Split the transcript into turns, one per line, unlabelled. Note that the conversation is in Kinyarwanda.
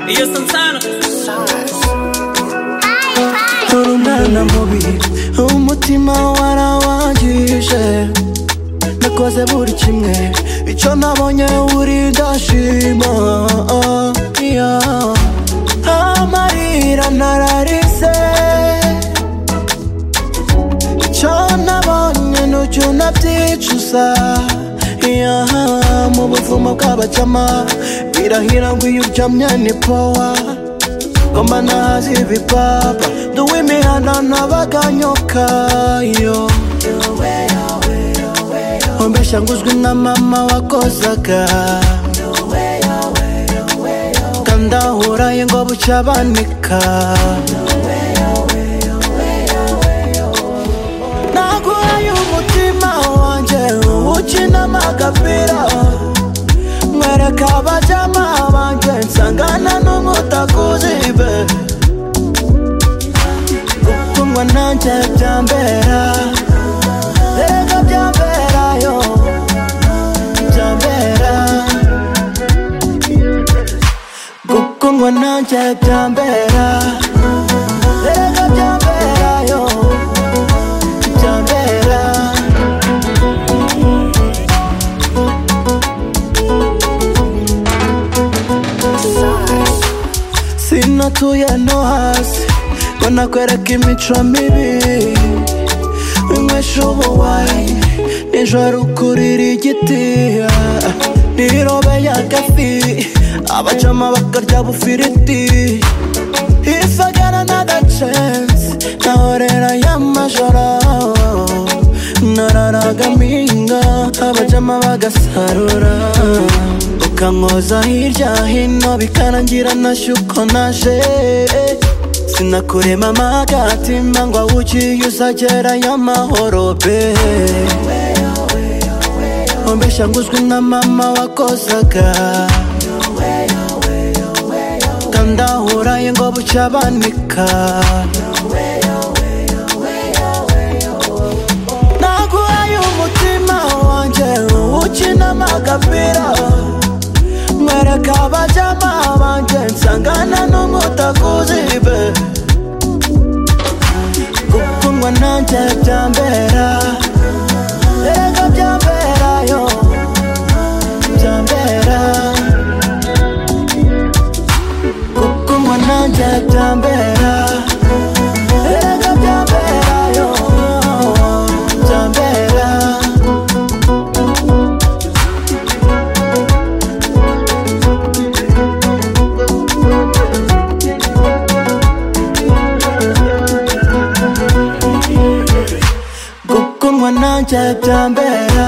Iyo Santana
turunana mubi umutima warawangije nakoze buri kimwe icyo nabonye uri ndashima yeah. amarira nararize icyo nabonye n'ucyo unabyicuza yeah. mu buvumo bw'abacama birahira ngo iyo uryamye ni powa ngoma nazi ibipapa nduwe imihana n'abaganyokayo ombeshya nguzwi na mama wakozaga kandahuraye ngo bucya banika naguhaye umutima wanjye ukina amagapira mwereka abajama banjye nsangana n'umutakuzibe gukundwa nanjye byambera erega byamberayo byambera gukundwa nanjye byambera erega byamberayo byambera sinatuye no hasi ngo nakwereka imico mibi winywesha ubuwayini nijoro ukurira igiti ah, nirobe y'agafi abacama bakarya bufiriti ifagara n'agacensi nahorera y'amajoro nararagaminga abajama bagasarura ukankoza hirya hino bikarangira nashye uko naje sinakurema amagatima ngo awugiye uzagerayo amahoro be ombeshya nguzwi na mama wakozaga kandahuraye ngo bucya banika naguhaye umutima wanjye ukina amagapira mwereka abajama banjye nsangana n'umutakuzibe gukundwa nanjye byambera erega byamberayo byambera gukundwa nanjye byambera erega byamberayo byambera gukundwa nanjye byambera